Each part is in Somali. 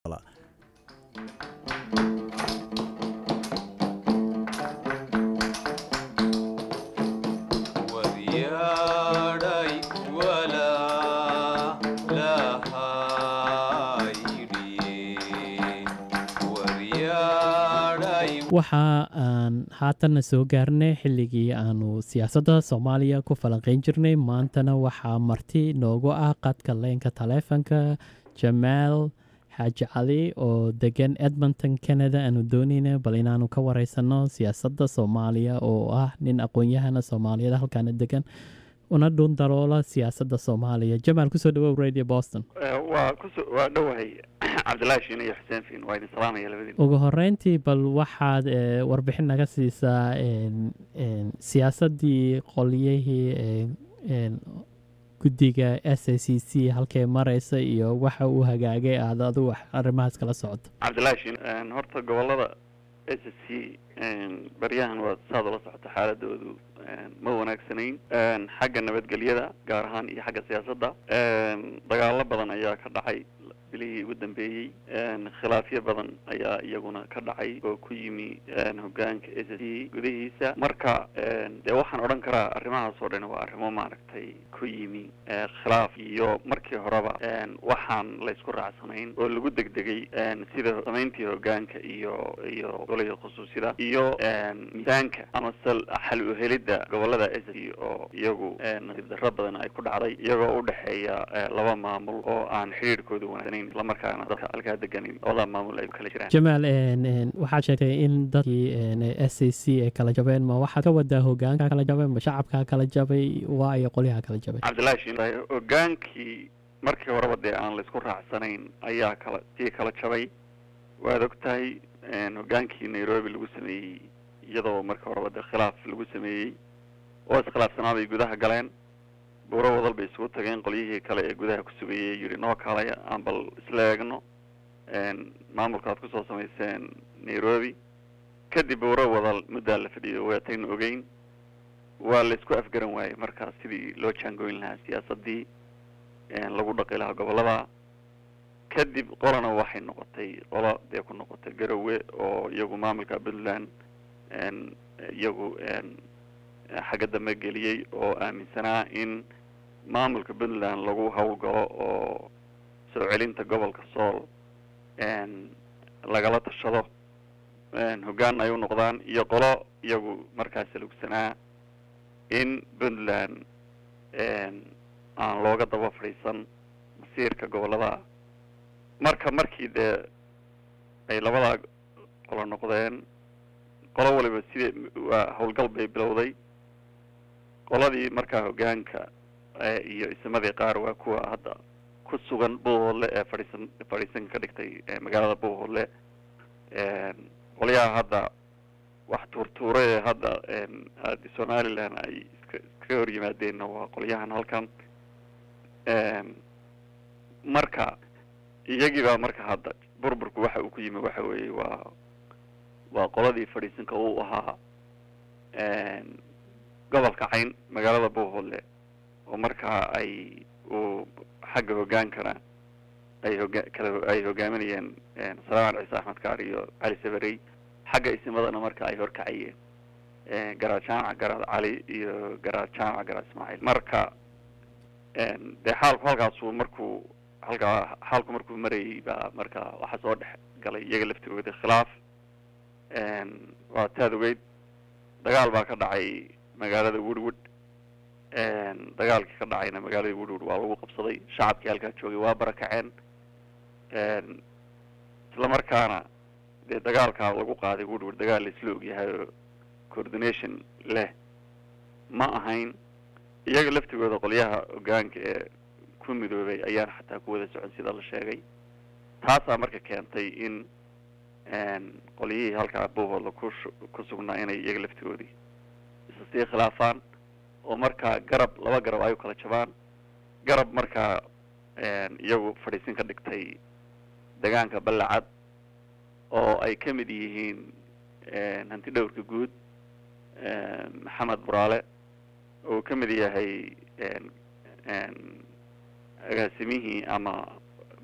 waxa aan haatanna soo gaarnay xilligii aanu siyaasadda soomaaliya ku falanqeyn jirnay maantana waxaa marti noogu ah qadka leynka taleefonka jamaal xaaji cali oo degan edmonton canada aanu dooneyna bal inaanu ka wareysano siyaasadda soomaaliya oo ah nin aqoon-yahana soomaaliyeed halkaana degan una dhuun daloola siyaasadda soomaaliya jamaal kusoo dhawow radio boston waa kuso waa dhowahay cabdillahi shiin iyo xuseen fiin waa idin salaamaya labadiin ugu horeyntii bal waxaad warbixin naga siisaa siyaasaddii qolyihii guddiga s a c c halkay mareysa iyo waxa uu hagaagay aad adu arrimahaas kala socoto cabdillahi shiin horta gobolada s a c baryahan waa saad ula socoto xaaladoodu ma wanaagsanayn xagga nabadgelyada gaar ahaan iyo xagga siyaasadda dagaalo badan ayaa ka dhacay bilihii ugu dambeeyey khilaafyo badan ayaa iyaguna ka dhacay oo ku yimi hogaanka s c gudihiisa marka dee waxaan odhan karaa arrimahaas oo dhan waa arrimo maaragtay ku yimi khilaaf iyo markii horeba waxaan laysku raacsanayn oo lagu degdegay sida samayntii hogaanka iyo iyo golihii khusuusida iyo miisaanka ama sal xal uhelidda gobolada s c oo iyagu nasiib darro badan ay ku dhacday iyagoo udhexeeya laba maamul oo aan xidhiirhkooda wanaagsaneyn islamarkaana dadka halkaa deganin labada maamul ay kala jiraan jamaal waxaad sheegtay in dadkii s a c ay kala jabeen ma waxaad ka wadaa hogaanka kala jabay ma shacabkaa kala jabay waa iyo qolyaha kala jabay cabdillahi shin hogaankii markii horeba dee aan laysku raacsanayn ayaa kala sii kala jabay waad og tahay hogaankii nairobi lagu sameeyey iyadoo markii horeba dee khilaaf lagu sameeyey oo iskhilaafsanaa bay gudaha galeen buuro wadal bay isugu tageen qolyihii kale ee gudaha ku sugayay yidhi noo kaalaya aan bal isla eegno maamulka aad kusoo samayseen nairobi kadib buuro wadal muddaa la fadhiyo weetayna ogeyn waa laysku afgaran waayey markaa sidii loo jaangoyn lahaa siyaasaddii lagu dhaqi lahaa gobolada kadib qolana waxay noqotay qolo dee ku noqotay garowe oo iyagu maamulka puntland iyagu xagga dambe geliyey oo aaminsanaa in maamulka puntland lagu howlgalo oo soo celinta gobolka sool lagala tashado hoggaan ay u noqdaan iyo qolo iyagu markaas lugsanaa in puntland aan looga daba fadhiisan masiirka gobolada marka markii dee ay labadaa qolo noqdeen qolo waliba sidee waa howlgal bay bilowday qoladii markaa hogaanka iyo isimadii qaar waa kuwa hadda ku sugan buuhoodle ee fadhiisan fadhiisan ka dhigtay magaalada buuhoodle qolyaha hadda wax tuurtuure ee hadda aadi somaliland ay iska iskaga hor yimaadeenna waa qolyahan halkan marka iyagii baa marka hadda burburku waxa uu ku yimi waxa weeye waa waa qoladii fadhiisanka uu ahaa gobolka cayn magaalada buuhoodle oo markaa ay uu xagga hogaankana ay hoga kala ay hogaaminayeen salamaan ciise axmed kaar iyo cali sabarey xagga isimadana marka ay horkacayeen garaad jaamac garaad cali iyo garaad jaamac garaad ismaaciil marka dee xaalku halkaasuu markuu halkaa xaalku markuu marayay baa marka waxaa soo dhex galay iyaga laftigooda khilaaf waa taad ogeyd dagaal baa ka dhacay magaalada woodwood dagaalkii ka dhacayna magaalada woodwood waa lagu qabsaday shacabkii halkaa joogay waa barakaceen isla markaana dee dagaalkaa lagu qaaday woodwood dagaal la isla ogyahay oo coordination leh ma ahayn iyaga laftigooda qolyaha hogaanka ee ku midoobay ayaan xataa ku wada socon sida la sheegay taasaa marka keentay in qolyihii halkaa buuhoodla ku ku sugnaa inay iyaga laftigoodii isa sii khilaafaan oo markaa garab laba garab ay u kala jabaan garab markaa iyagu fadhiisin ka dhigtay degaanka ballacad oo ay ka mid yihiin hanti dhowrka guud maxamed buraale oo ka mid yahay agaasimihii ama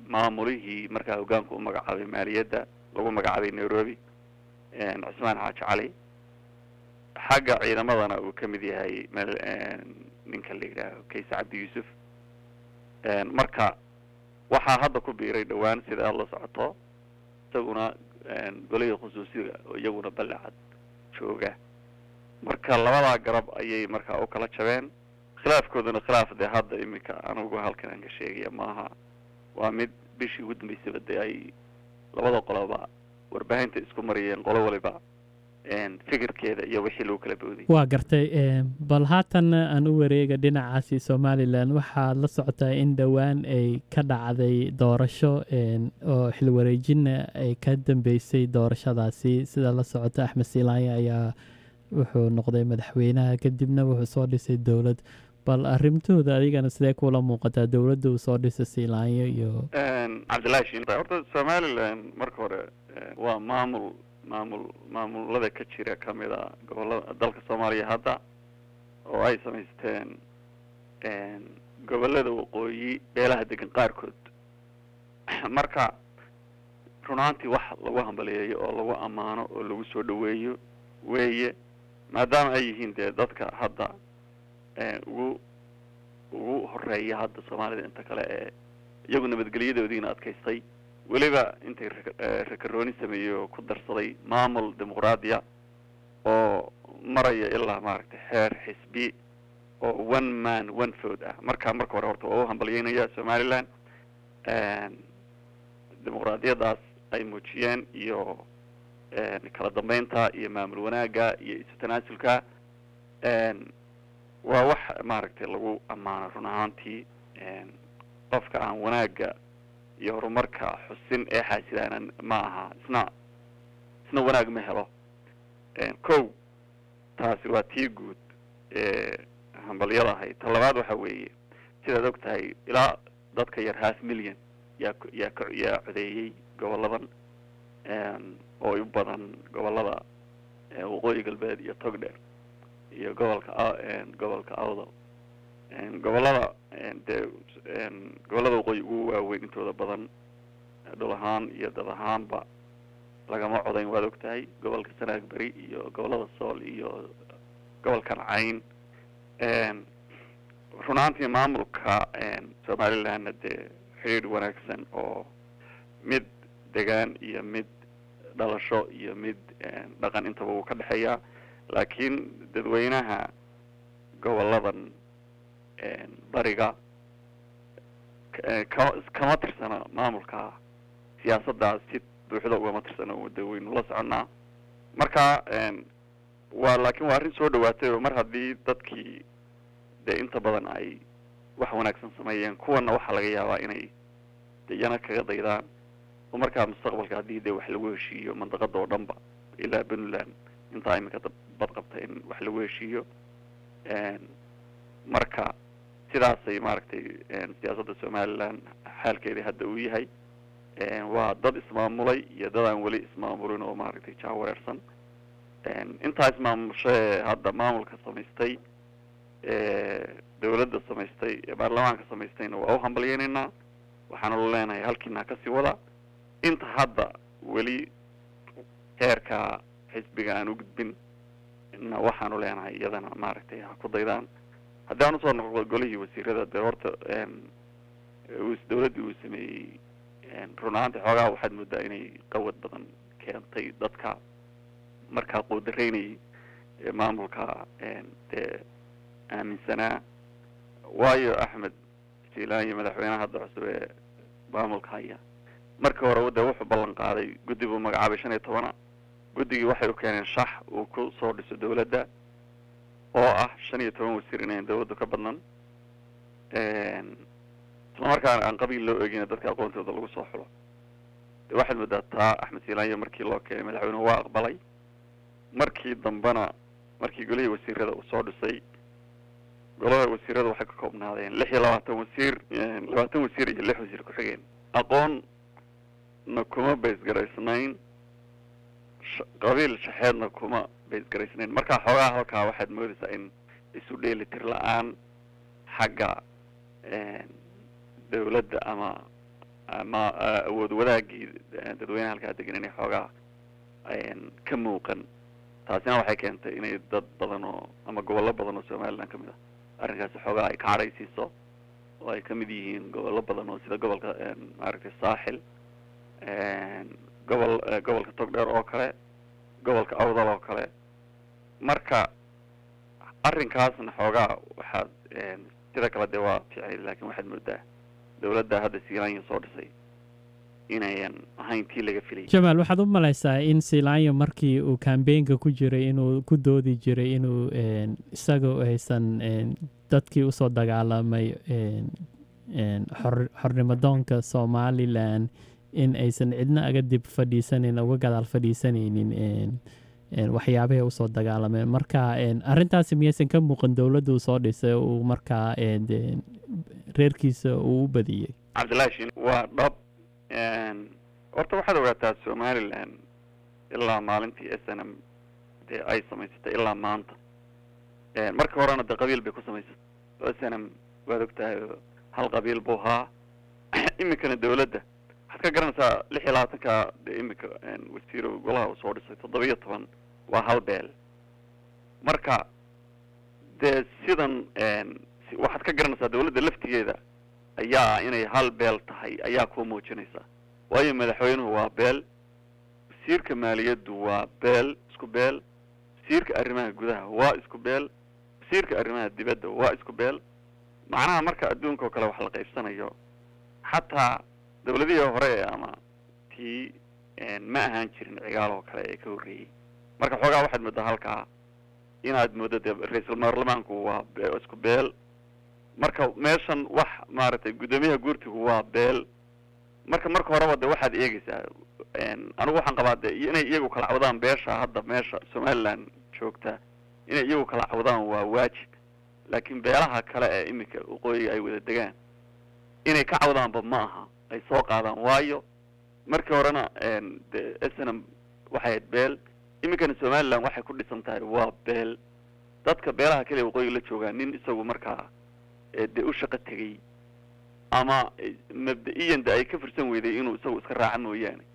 maamulihii markaa hogaanku u magacaabay maaliyadda lagu magacaabay nairobi cismaan xaaji cali xagga ciidamadana uu ka mid yahay meel ninka la yidhaaho kayse cabdi yuusuf marka waxaa hadda ku biiray dhowaan sida aada la socoto isaguna golihii khusuusiga oo iyaguna balecad jooga marka labadaa garab ayay markaa u kala jabeen khilaafkooduna khilaaf dee hadda iminka anigu halkan aan ka sheegaya maaha waa mid bishii ugu dambeysaba dee ay labada qoloba warbaahinta isku mariyeen qolo waliba fikirkeeda iyo wixii lagu kala boodiyay waa gartay bal haatan aan u wareega dhinacaasi somalilan waxaad la socotaa in dhowaan ay ka dhacday doorasho oo xilwareejina ay ka dambeysay doorashadaasi sida la socota axmed silaanya ayaa wuxuu noqday madaxweynaha kadibna wuxuu soo dhisay dowlad bal arrimtooda adigana sidee kula muuqataa dowladda uu soo dhisay silaanyo iyo cabdillahi shin horta somalilan marka hore waa maamul maamul maamulada ka jira kamid a gobolada dalka soomaaliya hadda oo ay samaysteen gobolada waqooyi beelaha degan qaarkood marka runaantii wax lagu hambaliyeeyo oo lagu ammaano oo lagu soo dhaweeyo weeye maadaama ay yihiin dee dadka hadda ugu ugu horeeya hadda soomaalida inta kale ee iyagu nabadgelyadoodiina adkaystay weliba intay rakarooni sameeyey oo ku darsaday maamul dimuqraadiya oo maraya ilaa maaragtay xeer xisbi oo one man one food ah marka marka hore horta waa u hambalyeynaya somaliland dimuqraadiyadaas ay muujiyeen iyo kala dambeynta iyo maamul wanaagga iyo isu tanaasulka waa wax maaragtay lagu ammaano run ahaantii qofka aan wanaagga iyo horumarka xusin ee xaasidaanan ma aha isna isna wanaag ma helo kow taasi waa tii guud ee hambalyada ahayd ta labaad waxa weeye sidaad og tahay ilaa dadka yar half million yaa yaa ka yaa codeeyey goboladan oo u badan gobolada waqooyi galbeed iyo togdheer iyo gobolka gobolka awdal gobolada dee gobolada waqooyi ugu waaweyn intooda badan dhul ahaan iyo dad ahaanba lagama codayn waad og tahay gobolka sanaag beri iyo gobolada sool iyo gobolkan cayn runaantii maamulka somalilandna dee xidhiidh wanaagsan oo mid degaan iyo mid dhalasho iyo mid dhaqan intaba wuu ka dhexeeyaa laakiin dadweynaha goboladan bariga ka kama tirsana maamulka siyaasaddaas si buuxda ugama tirsano de waynu la soconnaa marka waa laakiin waa arrin soo dhawaatay oo mar haddii dadkii dee inta badan ay wax wanaagsan sameeyeen kuwana waxaa laga yaabaa inay de iyana kaga daydaan oo markaa mustaqbalka haddii dee wax lagu heshiiyo mandaqada oo dhan ba ilaa puntland intaa iminka bad qabta in wax lagu heshiiyo marka sidaasay maaragtay siyaasadda somaliland xaalkeedii hadda uu yahay waa dad ismaamulay iyo dad aan weli ismaamulin oo maaragtay jaawareersan intaa ismaamushae hadda maamulka samaystay dawladda samaystay ee baarlamaanka samaystayna waa u hambalyeynaynaa waxaanu leenahay halkiina kasii wada inta hadda weli heerka xisbiga aan u gudbin na waxaanu leenahay iyadana maaragtay ha ku daydaan haddii aan usoo noqdo golihii wasiirada dee horta dawladdii uu sameeyey run ahaanti xoogaha waxaad moodaa inay qawad badan keentay dadka markaa quudaraynayay ee maamulka dee aaminsanaa waayo axmed jilaanyo madaxweynaha hadda cusub ee maamulka haya markii hore dee wuxuu ballan qaaday guddi buu magacaabay shan iyo tobana guddigii waxay u keeneen shax uu ku soo dhiso dawladda oo ah shan iyo toban wasiir inayn dawladdu ka badnan isla markaana aan qabiil loo eegin dadka aqoontooda lagu soo xulo de waxaad moodaa taa axmed silaanyo markii loo keenay madaxweynuhu waa aqbalay markii dambena markii golihii wasiirada uu soo dhisay golaha wasiirada waxay ka koobnaadeen lix iyo labaatan wasiir labaatan wasiir iyo lix wasiir ku-xigeen aqoonna kuma baysgaraysnayn qabiil shaxeedna kuma baysgaraysnayn markaa xoogaha halkaa waxaad moodaysaa in isu dheelitir la-aan xagga dawladda ama ama awood wadaagii dadweynaha halkaa degan inay xoogaa ka muuqan taasina waxay keentay inay dad badan oo ama gobollo badan oo somaliland ka mid ah arrinkaasi xoogaa ay ka cadhaysiiso oo ay ka mid yihiin gobollo badan oo sida gobolka maaragtay saaxil gobol gobolka togdheer oo kale gobolka awdal oo kale marka arrinkaasna xoogaa waxaad sida kale dee waa ficil laakiin waxaad moodaa dawladda hadda siilaanya soo dhisay inayan ahayn tii laga filayay jamaal waxaad u malaysaa in siilaanya markii uu kambeynka ku jiray inuu ku doodi jiray inuu isaga aysan dadkii usoo dagaalamay xor xornimadoonka somalilan in aysan cidna aga dib fadhiisaneyn uga gadaal fadhiisanaynin waxyaabahay usoo dagaalameen marka arrintaasi miyaysan ka muuqan dowladda uu soo dhisay uu markaa reerkiisa uu u badiyey cabdillahi shin waa dhab horta waxaad ogaataa somalilan ilaa maalintii s n m dee ay samaysatay ilaa maanta marka horena dee qabiil bay ku samaysatay s n m waad ogtahay hal qabiil buu ahaa iminkana dawladda waxaad ka garanaysaa lix iyo labaatanka dee iminka wasiiro golaha uu soo dhisay toddoba-iyo toban waa hal beel marka dee sidan waxaad ka garanaysaa dawladda laftigeeda ayaa inay hal beel tahay ayaa kuu muujinaysa waayo madaxweynuhu waa beel wasiirka maaliyaddu waa beel isku beel wasiirka arrimaha gudaha waa isku beel wasiirka arrimaha dibadda waa isku beel macnaha marka adduunka oo kale wax la qaybsanayo xataa dawladihii hore ama tii ma ahaan jirin cigaal oo kale ee ka horreeyey marka xoogaa waxaad moodaa halkaa inaad mooddo dee ra-iisul baarlamaanku waa isku beel marka meeshan wax maaragtay guddoomiyaha guurtigu waa beel marka marka horeba de waxaad eegeysaa anigu waxaan qabaa de inay iyagu kala cawdaan beesha hadda meesha somaliland joogta inay iyagu kala cawdaan waa waajib laakiin beelaha kale ee iminka waqooyiga ay wada degaan inay ka cawdaanba ma aha ay soo qaadaan waayo markii horena de snm waxay ahayd beel iminkana somaliland waxay ku dhisan tahay waa beel dadka beelaha kale waqooyiga la joogaa nin isagu markaa dee u shaqo tegey ama mabda-iyan de ay ka firsan weyday inuu isagu iska raaca mooyaane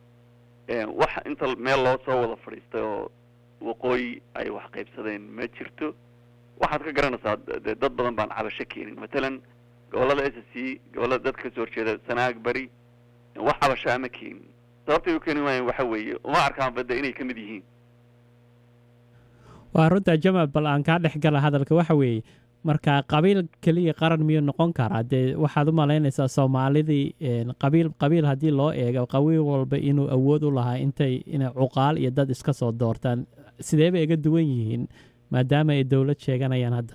wax inta meel loo soo wada fadhiistay oo waqooyi ay wax qaybsadeen ma jirto waxaad ka garanaysaa de dad badan baan cabasho keenin matalan gobollada s c gobollada dadka kasoo horjeeda sanaag beri wax cabasho ama keenin sababtay u keeni waayeen waxa weeye uma arkaan badda inay ka mid yihiin waa runtaa jamaal bal aan kaa dhex gala hadalka waxa weeye marka qabiil keliya qaran miyuu noqon karaa dee waxaad u malaynaysaa soomaalidii qabiil qabiil haddii loo eego qabiil walba inuu awood u lahaa intay inay cuqaal iyo dad iska soo doortaan sidee bay iga duwan yihiin maadaama ay dowlad sheeganayaan hadda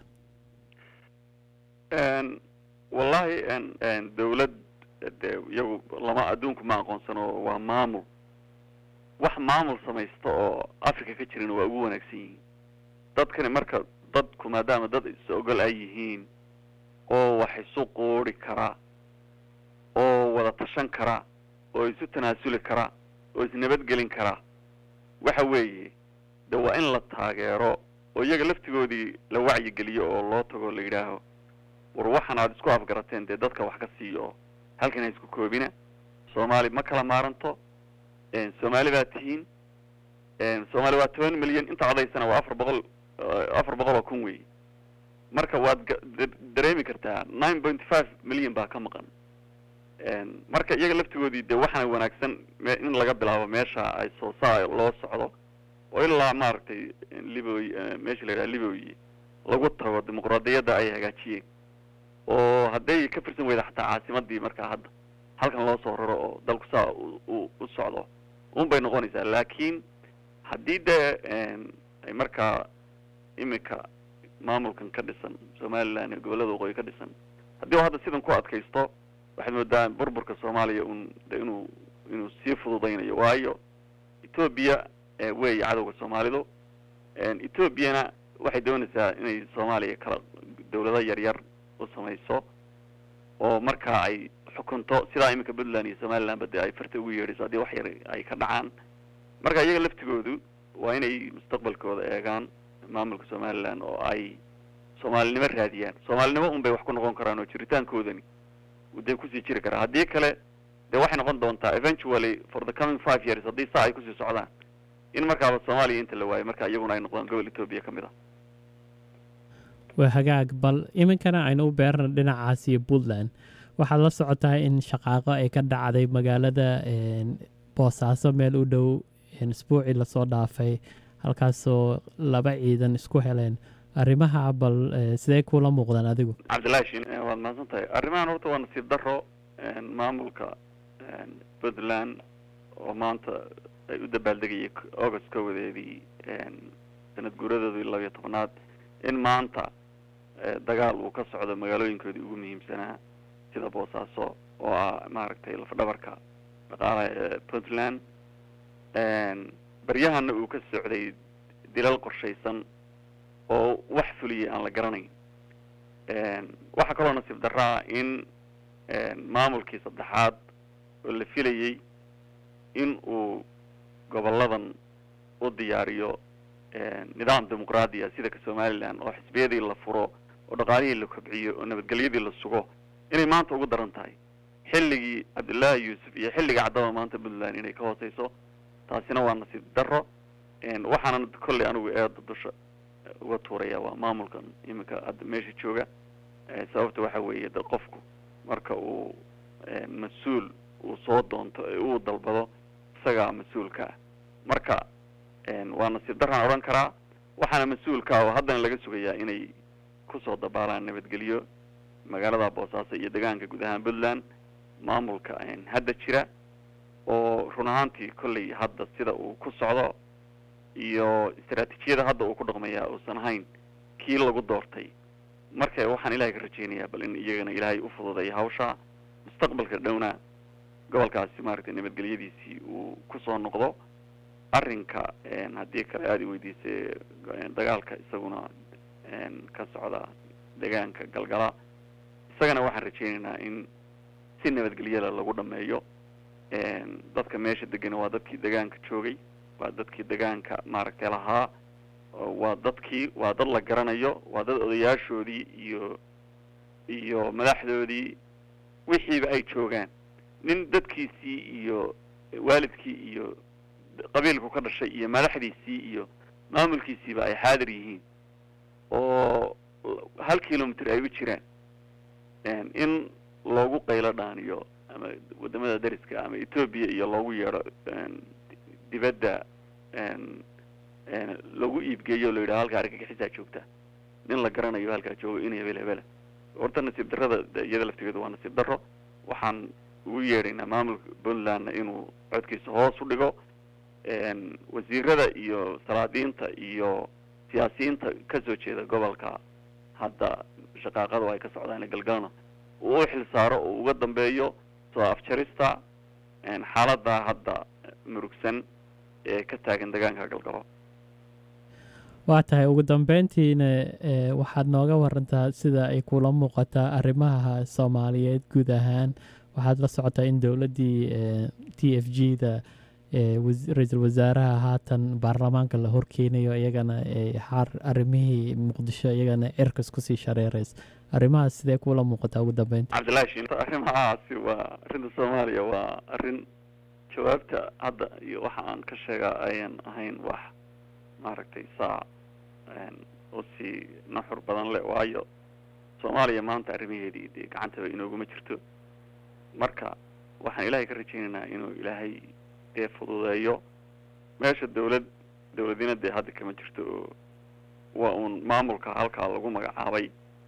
wallahi dawlad de iyagu lama adduunku ma aqoonsano waa maamul wax maamul samaysta oo africa ka jirin waa ugu wanaagsan yihiin dadkani marka dadku maadaama dad is ogol ay yihiin oo wax isu quuri kara oo wada tashan kara oo isu tanaasuli kara oo isnabadgelin kara waxa weeye de waa in la taageero oo iyaga laftigoodii la wacyigeliyo oo loo tago la yidhaaho war waxan aad isku afgarateen dee dadka wax ka siiyo oo halkan ha isku koobina soomaali ma kala maaranto soomaali baa tihiin soomaali waa toban milyan inta codaysana waa afar boqol afar boqol oo kun wey marka waad dareemi kartaa nine point five milyan baa ka maqan marka iyaga laftigoodii de waxaana wanaagsan in laga bilaabo meesha ay soo saa loo socdo oo ilaa maaragtay liboy meesha la yidhaha liboy lagu tago dimuqraadiyadda ay hagaajiyeen oo hadday ka firsan weyda xataa caasimadii markaa hadda halkan loo soo raro oo dalku saa u u socdo un bay noqonaysaa laakiin haddii dee ay markaa iminka maamulkan ka dhisan somaliland iyo gobollada waqooyi ka dhisan haddii u hadda sidan ku adkaysto waxaad moodaa burburka soomaaliya un de inuu inuu sii fududaynayo waayo etoobiya weeye cadowga soomaalidu etoobiyana waxay doonaysaa inay soomaaliya kala dawlado yaryar u samayso oo markaa ay xukunto sidaa iminka puntland iyo somalilandba dee ay farta ugu yeedhayso haddii wax yar ay ka dhacaan marka iyaga laftigoodu waa inay mustaqbalkooda eegaan maamulka somaliland oo ay soomaalinimo raadiyaan soomaalinimo un bay wax ku noqon karaan oo jiritaankoodani dee kusii jiri karaa haddii kale dee waxay noqon doontaa eventually for the coming five years haddii saa ay kusii socdaan in markaaba soomaaliya inta la waayo marka iyaguna ay noqdaan gobol etoobiya ka mid ah waa hagaag bal iminkana aynu u beerna dhinacaas iyo puntland waxaad la socotaa in shaqaaqo ay ka dhacday magaalada boosaaso meel u dhow isbuucii lasoo dhaafay halkaasoo laba ciidan isku heleen arrimaha bal sidee kula muuqdaan adigu cabdillahi shin waad mahadsan tahay arrimahan horta waa nasiib daro maamulka puntland oo maanta ay u dabaaldegayay august kowadeedii sanad guuradoodii labiyo tobnaad in maanta dagaal uu ka socdo magaalooyinkoodii ugu muhiimsanaa sida boosaaso oo ah maaragtay lafdhabarka dhaqaalaha ee puntland baryahana uu ka socday dilal qorshaysan oo wax fuliyay aan la garanayn waxaa kaloo nasiib daraa in maamulkii saddexaad oo la filayey in uu goboladan u diyaariyo nidaam dimuqraadiya sida ka somaliland oo xisbiyadii la furo oo dhaqaalihii la kobciyo oo nabadgelyadii la sugo inay maanta ugu daran tahay xilligii cabdullaahi yuusuf iyo xilliga caddaba maanta puntland inay ka hooseyso taasina waa nasiib daro waxaana kolley anigu eeda dusha uga tuuraya waa maamulkan iminka hadda meesha jooga sababta waxa weeye de qofku marka uu mas-uul uu soo doonto ee uu dalbado isagaa mas-uulka ah marka waa nasiib daraan odhan karaa waxaana mas-uulka oo haddana laga sugayaa inay kusoo dabaalaan nabadgelyo magaalada boosaaso iyo deegaanka guud ahaan puntland maamulka hadda jira oo run ahaantii kolley hadda sida uu ku socdo iyo istaraatiijiyada hadda uu ku dhaqmayaa uusan ahayn kii lagu doortay marka waxaan ilahay ka rajeynayaa bal in iyagana ilaahay u fududeeyo hawsha mustaqbalka dhowna gobolkaasi maaragtay nabadgelyadiisii uu kusoo noqdo arrinka haddii kale aada i weydiisay dagaalka isaguna ka socda deegaanka galgala isagana waxaan rajeynaynaa in si nabadgelyada lagu dhameeyo dadka meesha degana waa dadkii degaanka joogay waa dadkii degaanka maaragtay lahaa waa dadkii waa dad la garanayo waa dad odayaashoodii iyo iyo madaxdoodii wixiiba ay joogaan nin dadkiisii iyo waalidkii iyo qabiilku ka dhashay iyo madaxdiisii iyo maamulkiisiiba ay xaadir yihiin oo hal kilomitr ay u jiraan in loogu qaylo dhaaniyo ama wadamada dariska ama etoobiya iyo loogu yeedho dibadda lagu iibgeeyo o la yidhaho halkaa argagixisaa joogta nin la garanayo halkaa joogo in hebel hebela horta nasiib darrada iyada laftigeedu waa nasiib darro waxaan ugu yeedhaynaa maamulka puntlandna inuu codkiisa hoos u dhigo wasiirada iyo salaadiinta iyo siyaasiyiinta kasoo jeeda gobolka hadda shaqaaqadu ay ka socdaan galgalna uu u xil saaro oo uga dambeeyo soo afjarista xaaladda hadda murugsan ee ka taagan deegaanka galgalo waa tahay ugu dambeyntiina waxaad nooga warantaa sida ay kula muuqataa arrimaha soomaaliyeed guud ahaan waxaad la socotaa in dowladdii t f g da ra-iisul wasaaraha haatan baarlamaanka la horkeenayo iyagana arrimihii muqdisho iyagana cirkas kusii shareereys arrimahaas sidee kula muuqataa ugu dambeynta cabdillahi shin arrimahaasi waa arrinta soomaaliya waa arrin jawaabta hadda iyo waxa aan ka sheegaa ayan ahayn wax maaragtay saa usii naxur badan leh waayo soomaaliya maanta arrimaheedii dee gacantaba inooguma jirto marka waxaan ilaahay ka rajeynaynaa inuu ilaahay dee fududeeyo meesha dawlad dawladina dee hadda kama jirto oo waa uun maamulka halkaa lagu magacaabay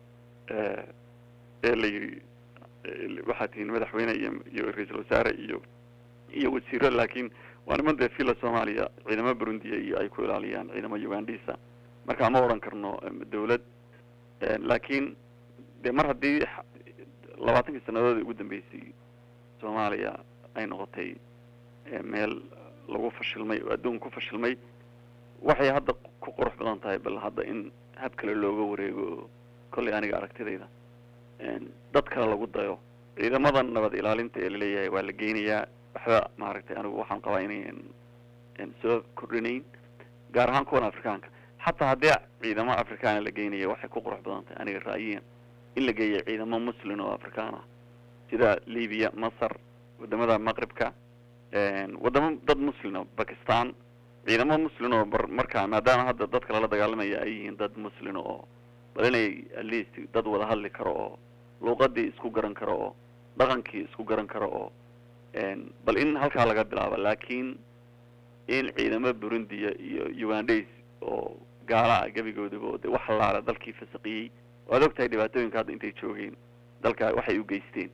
ee la yidhi waxaad tihiin madaxweyne iyo iyo ra-iisul wasaare iyo iyo wasiiro laakiin waa niman dee villa soomaaliya ciidamo burundiya iyo ay ku ilaaliyaan ciidamo ugandisa marka ma odhan karno dawlad laakiin dee mar haddii labaatankii sanadoodii ugu dambeysay soomaaliya ay noqotay meel lagu fashilmay oo adduun ku fashilmay waxay hadda ku qurux badan tahay bal hadda in hab kale looga wareego oo kollay aniga aragtidayda dad kale lagu dayo ciidamadan nabad ilaalinta ee laleeyahay waa la geynayaa waxba maaragtay anigu waxaan qabaa inayn soo kordhinayn gaar ahaan kuwan afrikaanka xataa haddii ciidamo afrikaana la geynaya waxay ku qurux badan tahay aniga ra'yiyan in la geeya ciidamo muslin oo afrikaan ah sida libiya masar wadamada maqribka wadamo dad muslin oo bakistan ciidamo muslin oo markaa maadaama hadda dadka lala dagaalamaya ay yihiin dad muslin oo bal inay atleast dad wada hadli karo oo luuqadii isku garan karo oo dhaqankii isku garan karo oo bal in halkaa laga bilaabo laakiin in ciidamo burundiya iyo ugandays oo gaala ah gebigoodaba oo de wax laala dalkii fasaqiyey waad og tahay dhibaatooyinka hadda intay joogeen dalka waxay u geysteen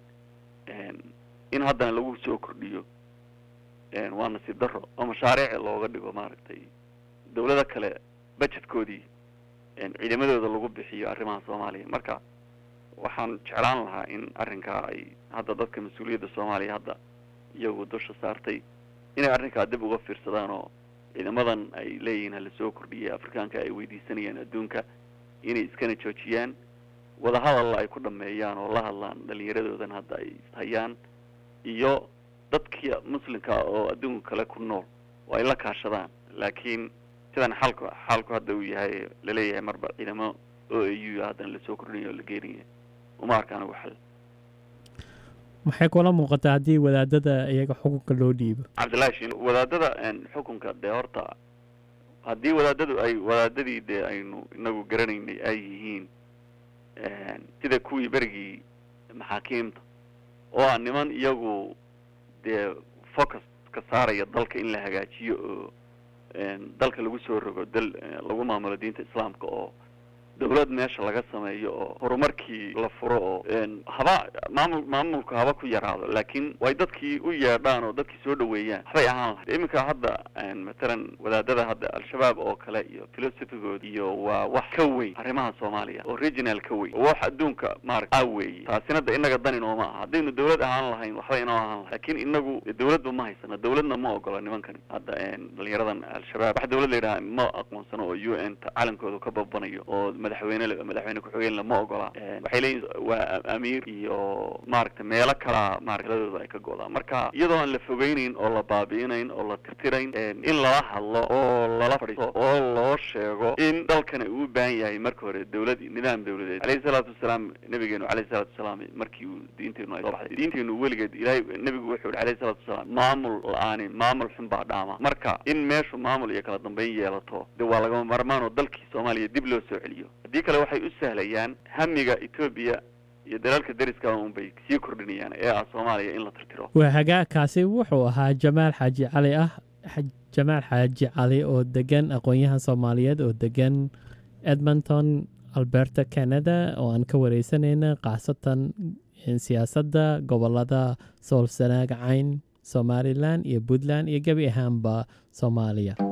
in haddana lagu soo kordhiyo waa nasiib daro oo mashaariic looga dhigo maaragtay dawlado kale budgetkoodii ciidamadooda lagu bixiyo arrimaha soomaaliya marka waxaan jeclaan lahaa in arrinkaa ay hadda dadka mas-uuliyadda soomaaliya hadda iyagu dusha saartay inay arrinkaa dib uga fiirsadaan oo ciidamadan ay leeyihiin hala soo kordhiyay afrikaanka ay weydiisanayaan adduunka inay iskana joojiyaan wadahadalla ay ku dhameeyaan oo la hadlaan dhalinyaradoodan hadda ay hayaan iyo dadkii muslimka oo adduunka kale ku nool oo ay la kaashadaan laakiin sidan xalku xaalku hadda uu yahay laleeyahay marba ciidamo o a u haddana lasoo kordhinaya oo la geenaya uma arkaan ugu xal maxay kula muuqataa haddii wadaadada iyaga xukunka loo dhiibo cabdillahi shin wadaadada xukunka dee horta haddii wadaadadu ay wadaadadii dee aynu inagu garanaynay ay yihiin sida kuwii berigii maxaakiimta oo ah niman iyagu dee focus ka saaraya dalka in la hagaajiyo oo dalka lagu soo rogo dal lagu maamulo diinta islaamka oo dawlad meesha laga sameeyo oo horumarkii la furo oo haba maamul maamulku haba ku yaraado laakiin way dadkii u yeedhaan oo dadkii soo dhaweeyaan waxbay ahaan lahayd iminka hadda matalan wadaadada hadda al-shabaab oo kale iyo philosophigood iyo waa wax ka weyn arrimaha soomaaliya original ka weyn oo wax adduunka maarata a weeye taasina da inaga dan inooma aha haddaynu dawlad ahaan lahayn waxba inoo ahaan lahayn laakiin inagu dawladba ma haysano dawladna ma ogola nimankani hadda dhalinyaradan al-shabaab wax dawlad la yidhaha ma aqoonsano oo u n ta calankooda ka babanayo oo madaxweyne madaxweyne ku-xigeen lama ogola waxay leeyihin waa amiir iyo maaragtay meelo kalaa maaragtadooda ay ka go-daan marka iyadoo aan la fogeynayn oo la baabi'inayn oo la tirtirayn in lala hadlo oo lala fadhiisto oo loo sheego in dalkani uu u baahan yahay marka hore dawlad nidaam dawladeed alayhi salaatu wasalaam nabigeenu alayhi salaatu wasalaam markii uu diinteenu ay soo baxday diinteenu weligeed ilaahay nebigu wuxuu yihi alayhi salaatu wasalaam maamul la-aanin maamul xun baa dhaama marka in meeshu maamul iyo kala dambeyn yeelato de waa lagama marmaan oo dalkii soomaaliya dib loo soo celiyo haddii kale waxay u sahlayaan hamiga etoobiya iyo dalaalka dariska un bay sii kordhinayaan ee ah soomaaliya in la tirtiro waa hagaagkaasi wuxuu ahaa jamaal xaaji cali ah jamaal xaaji cali oo degan aqoon-yahan soomaaliyeed oo degan edmonton alberta canada oo aan ka wareysanayna khaasatan siyaasadda gobolada sool sanaag cayn somalilan iyo puntland iyo gebi ahaanba soomaaliya